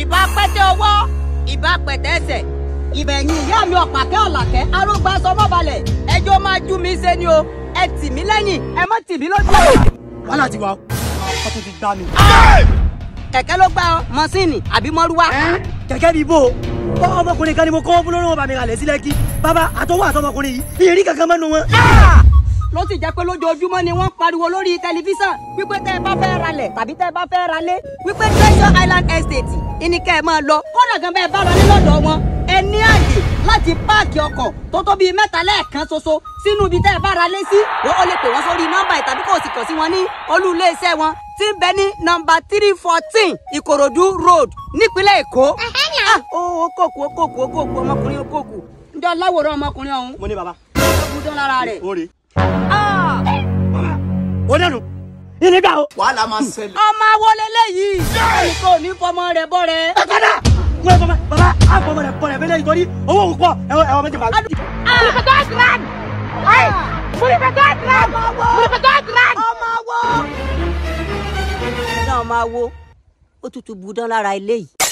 ìbá pẹ́tẹ́ ọwọ́ ìbá pẹ̀tẹ́ ẹsẹ̀ ìbẹ̀yìn ìyá mi ọ̀pàkẹ́ ọ̀làkẹ́ arógbá sọmọ́balẹ̀ ẹjọ́ máa jú mi ṣe ni o ẹ tì mí lẹ́yìn ẹ má tì mí lójú. wàhálà ti wà ó wọ́n tún ti gbá mi. kẹ̀kẹ́ ló gbá ọ mọ́sìnì àbí mọ́rúwá. kẹ̀kẹ́ bíi bò ó ọmọkùnrin kan ni mo kọ́ fún lórí wọn bá mi ralẹ̀ sílẹ̀ kí bàbá àtọwọ́ àtọmọkùnrin yìí ìyẹn rí kankan mẹ́nu wọn. ló sì jẹ́ pé lójoojúmọ́ ni wọ́n pariwo lórí tẹlifíṣàn wípé tẹ́ ẹ bá fẹ́ ralẹ̀ tàbí tẹ́ ẹ bá fẹ́ ralé wípé treasure island estate ìní kẹ́ ẹ máa lọ kódà gan bẹ́ẹ̀ bá ralé lọ́dọ̀ wọn ẹ ní àyè láti páàkì ọkọ̀ tó tó bíi mẹ́ta lẹ́ẹ̀kan ṣoṣo sínú ibi tẹ́ ẹ bá ralé sí wọ́n ó lè pè wọ́n sórí nọ́mbà ẹ̀ tàbí kò sì kàn sí wọn ní olú iléeṣẹ́ wọn tí ń bẹ ní nọ́mbà three fourteen ìkòròdú road nípínlẹ̀ èkó. Ah, ó ó kòkù ó kòkù ó kòkù ọmọkùnrin ó kòkù ǹjọ́ láwòrán ọmọkùnrin ọ̀hún mo ní bàbá ó kú dán lára rẹ̀. ó rè Ah! ó dẹnu ìnígbà o. wàhálà máa ṣẹlẹ̀. ọmọ awolé léyìí ẹnìkan ò ní fọmọ rẹ bọ rẹ. bàtàdà mo yẹ fọmọ bàbá àfọmọ rẹ bọ rẹ fẹlẹ nítorí owó òun pọ ẹwọ ẹwọ méjì bá. ọmọ wo. náà máa wo ó tutù bù dán lára eléyìí.